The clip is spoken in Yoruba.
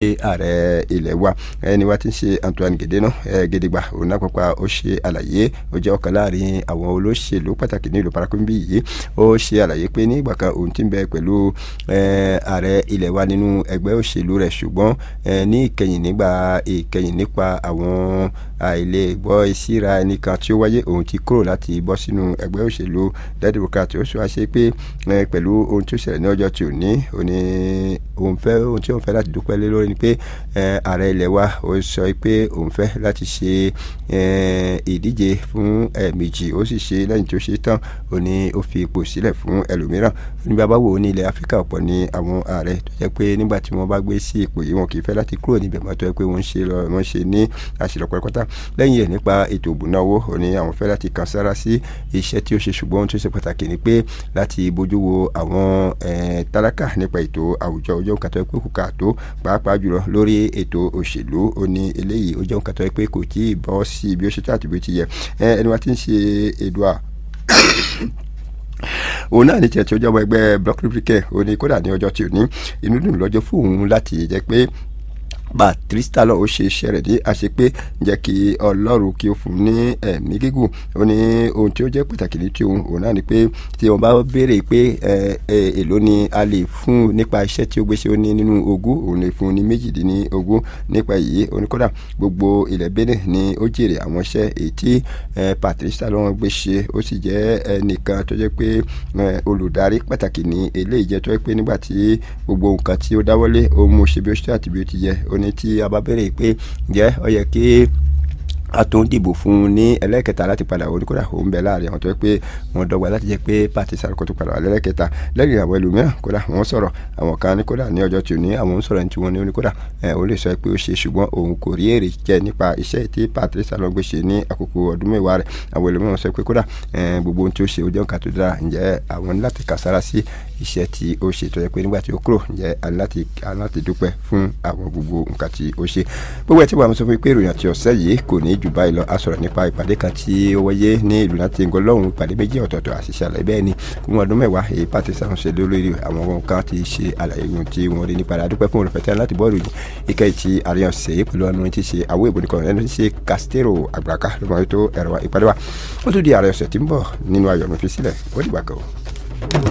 jẹ́ ààrẹ ilẹ̀ wa ẹni wa ti ń ṣe Antoine Gedena Gedegba òun náà pápá ó ṣe àlàyé ó jẹ́ ọ̀kan láàrin àwọn olóṣèlú pàtàkì ní ìlú parakumbi yìí ó ṣe àlàyé pé ní ìgbà kan òun ti ń bẹ pẹ̀lú ààrẹ ilẹ̀ wa nínú ẹgbẹ́ òṣèlú rẹ̀ ṣùgbọ́n ní ìkẹyìn nígbà ìkẹyìn nípa àwọn àìlè gbọ́ ìsíra ẹnìkan tí ó wáyé òun ti kúrò láti bọ́ sínú ẹgbẹ́ òṣèlú democrat ó sọ àṣẹ pé pẹ̀lú ohun tí ó ṣẹlẹ̀ ní ọjọ́ tí ò ní òní òun fẹ́ ohun tí òun fẹ́ láti dúpẹ́ lé lórí ni pé ààrẹ ilẹ̀ wa ó sọ pé òun fẹ́ láti ṣe ìdíje fún ẹ̀ẹ̀mejì ó sì ṣe lẹ́yìn tí ó ṣe tán òní ó fi ipò sílẹ̀ fún ẹlòmíràn ní bàbá wo ní ilẹ̀ áfíríkà ọ̀pọ̀ ní àwọn ààrẹ tó jẹ́ pé nígbà tí wọ́n bá gbé sí ipò yìí wọn kì í fẹ́ láti kúrò níbẹ̀ mọ́ tó jẹ́ pé wọ́n ṣe lọ wọ́n ṣe ní àṣìlọ́pọ̀ pátá lẹ́yìn ẹ̀ nípa ètò ìbùnáwó òní àwọn fẹ́ láti kan sára sí iṣẹ́ tí ó ṣe ṣùgbọ́n ohun tó ṣe pàtàkì ni pé láti bójú wo àwọn tálákà nípa ètò àwùjọ ó jẹ́ nǹkan tó yẹ pé kò kà tó pàápàá jùlọ lórí ètò òṣèlú ó ní eléyìí ó jẹ́ nǹkan tó yẹ pé kò tí ì bọ́ sí bí ó ṣe tó àti bí ó ti yẹ ẹni wa ti ń ṣe èdùà òun náà ní tiẹ̀ tí ó jẹ́ ọmọ ẹgbẹ́ bloc republican ó ní kódà ní ọjọ́ tí ò ní inú dùn lọ́jọ́ fún òun láti jẹ́ pé Patrice lọ ó ṣe iṣẹ́ rẹ̀ ní àṣepé jẹ́ kí Ọlọ́run kí ó fún ní ẹ̀mí gígùn ó ní ohun tí ó jẹ́ pàtàkì ní tí òun òun náà ni pé tí wọ́n bá béèrè pé èló ni a lè fún nípa iṣẹ́ tí ó gbé ṣe ó ní nínú ogún òun lè fún ní méjìdínlógún nípa èyí oníkódà gbogbo ilẹ̀ Benin ni ó jèrè àwọn iṣẹ́ èyí tí Patrice lọ wọn gbé ṣe ó sì jẹ́ ẹnìkan tó jẹ́ pé olùdarí pàtàkì ní eléyìí jẹ́ tó jẹ́ pé nígbà tí gbogbo nǹkan tí ó dáwọ́lé ó mú ṣe bí ó ṣe àti bí ó ti yẹ ó ní tí a bá béèrè pé ǹjẹ́ ó yẹ kí a tó ń dìbò fún un ní ẹlẹ́kẹta láti padà wọlé kódà ó ń bẹ láàrin àwọn tó yẹ pé wọ́n dọ́gba láti jẹ́ pé pàtí sàrúkọ tó padà wà lẹ́lẹ́kẹta lẹ́yìn àwọn ẹlòmíràn kódà wọ́n sọ̀rọ̀ àwọn kan ní kódà ní ọjọ́ tí ò ní àwọn ń sọ̀rọ̀ ní tiwọn ní oníkódà ẹ̀ ó lè sọ pé ó ṣe ṣùgbọ́n òun kò rí èrè jẹ nípa iṣẹ́ tí pàtí sàrúkọ ṣe ní àkókò ọdún mẹ́wàá rẹ̀ àwọn ẹlòmíràn sọ pé kódà gbogbo ohun tí ó ṣe ó jẹ́ nǹkan tó dára ǹjẹ́ àwọn ní láti kàsára sí iṣẹ́ tí ó ṣe tó yẹ pé nígbà tí ó kúrò ǹjẹ́ aláti aláti dúpẹ́ fún àwọn gbogbo nǹkan tí ó ṣe gbogbo ẹ̀ tí wàá sọ fún mi pé ìròyìn àti ọ̀sẹ̀ yìí kò ní jù báyìí lọ a sọ̀rọ̀ nípa ìpàdé kan tí ó wáyé ní ìlú láti ń gọlọ́hún ìpàdé méjì ọ̀tọ̀ọ̀tọ̀ àṣìṣe àlàyé bẹ́ẹ̀ ni fún ọdún mẹ́wàá èyí pàtẹ sáwọn ṣe lórí àwọn ohun kan ti ṣe àlàyé ohun tí wọ́n rí nípa àdúpẹ́ fún olùfẹ́tẹ́ láti bọ́ọ̀lù yìí ìkẹ́ ìtì àríyàn ṣe é pẹ̀lú ọ̀nà tí ṣe àwọ̀ ìbònìkan ẹni tí ṣe Castero àgbàká ló máa tó ẹ̀rọ ìpàdé wa ó tún di ààrẹ ọ̀sẹ̀ tí ń bọ̀ nínú ayọ̀ mi fi sílẹ̀ ó dìgbà kan.